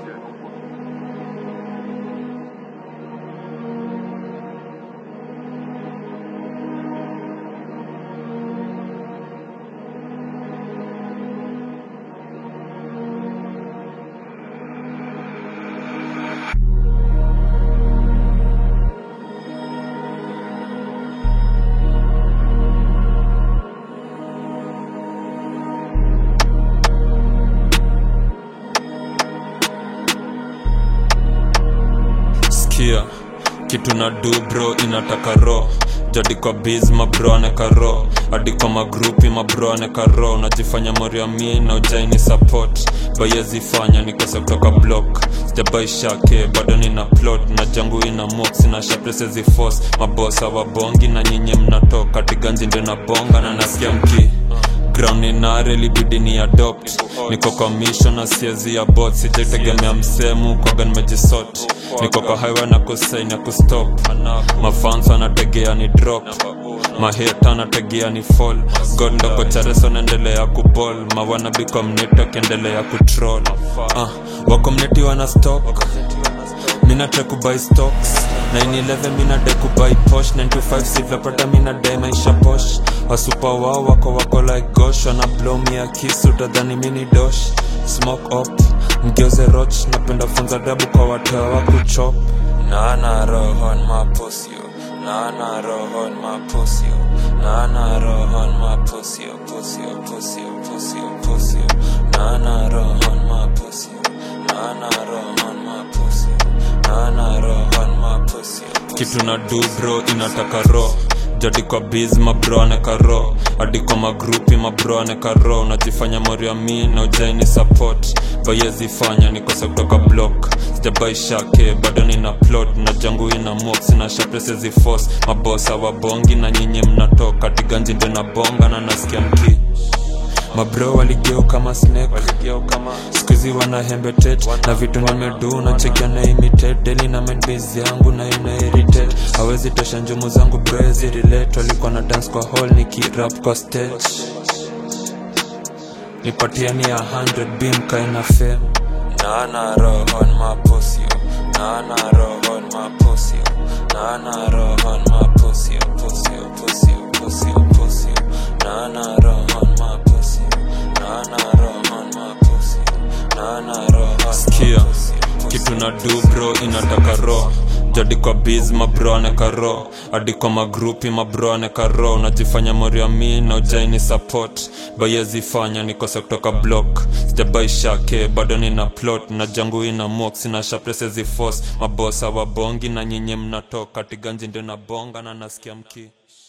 sikia kitu na du bro inataka ro jadi kwa biz mabro aneka ro hadi kwa magrupi mabro aneka ro najifanya moriami na ujaini support bayezifanya nikose kutoka block sijabaishake bado nina plot na jangu ina mox na shapresezi force mabosa wabongi na nyinyi mnatoka tiganji ndio na bonga na nasikia mki ground ni nare libidi ni adopt niko kwa mission na siezi ya bot sijaitegemea msemu kwaga nimejisot niko kwa highway na kusain ya kustop mafans anategea ni drop maheta anategea ni fall god ndoko chareso naendelea kubol mawanabi kwa mneti akiendelea kutrol uh, wako mneti wana stock mina try kubuy stocks 911 mina dai kubuy posh 925 silverpata mina dai maisha posh wasupa wao wako wako like gosh wana blow me a kiss utadhani mini dosh smoke up mgeuze roch napenda funza dabu kwa watewa wa kuchop nana rohon mapusio nana rohon mapusio nana rohon mapusio pusio pusio pusio pusio nana rohon mapusio nana rohon mapusio nana rohon mapusio kitu na du bro inataka ro jadi kwa biz mabro aneka ro hadi kwa magrupi mabro aneka ro unajifanya moriami na ujaini support bayezifanya nikose kutoka block sijabaishake bado nina plot na jangu ina mox na shapresezi force mabosa wabongi na nyinyi mnatoka tiganji ndio na bonga na nasikia mki mabro waligeu kama snake skuizi wana hembetet na vitu nimedu na chekia na imitate deli na mindbase yangu na ina irritate hawezi tosha njumu zangu brezi relate walikuwa na dance kwa hall nikirap kwa stage nipatiani ya 100 bim kaina fame nana rohon mapusio nana rohon mapusio nana rohon mapusio pusio pusio pusio pusio nana rohon mapusio nana rohon mapusio nana rohon sikia kitu na du bro inataka ro jadi kwa biz mabro aneka ro hadi kwa magrupi mabro aneka ro unajifanya moriami na ujaini support bayezifanya nikose kutoka block sijabaishake bado nina plot na jangu ina mox na shapresezi force mabosa wabongi na nyinyi mnatoka tiganji ndio na bonga na nasikia mki